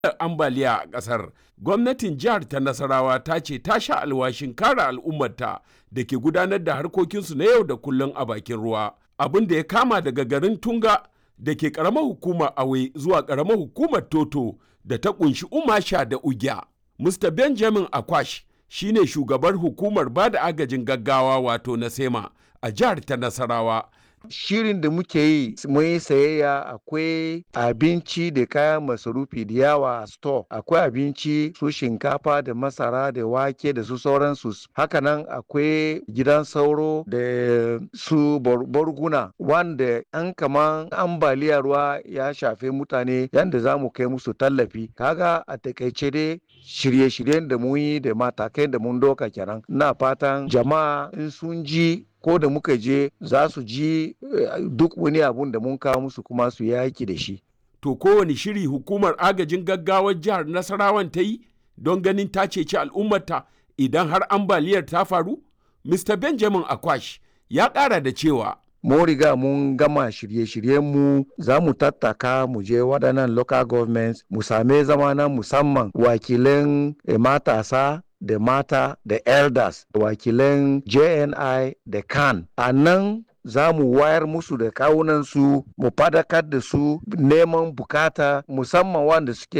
ambaliya a ƙasar. Gwamnatin jihar ta Nasarawa ta ce ta sha alwashin kare al'ummarta da ke gudanar da harkokinsu na yau da kullum a bakin ruwa. Abin da ya kama daga garin Tunga da ke ƙaramar hukumar Awe zuwa ƙaramar hukumar Toto da ta ƙunshi Umasha da Ugya. Mr. Benjamin Akwash shine shugabar hukumar bada agajin gaggawa wato na SEMA a jihar ta Nasarawa. shirin da muke yi mun yi sayayya akwai abinci da kayan masarufi da yawa a store akwai abinci su shinkafa da masara da wake da su sauransu hakanan akwai gidan sauro da su borguna wanda an kaman ambaliya ruwa ya shafe mutane yadda za mu kai musu tallafi kaga a takaice dai shirye-shiryen da mun yi da matakai da mun doka kenan na fatan jama'a in sun ji ko da muka je za su ji duk wani abun da mun kawo musu kuma su yaki da shi. To kowane shiri hukumar agajin gaggawar jihar Nasarawan ta yi don ganin ta ceci al'ummarta idan har ambaliyar ta faru? Mr. Benjamin Akwash ya ƙara da cewa. Mun riga mun gama shirye-shiryenmu za mu tattaka mu je waɗannan local governments mu same zama na musamman wakilan matasa da mata da elders wakilan jni da kan a nan za mu wayar musu da kawunansu mu fadakar da su neman bukata musamman wanda suke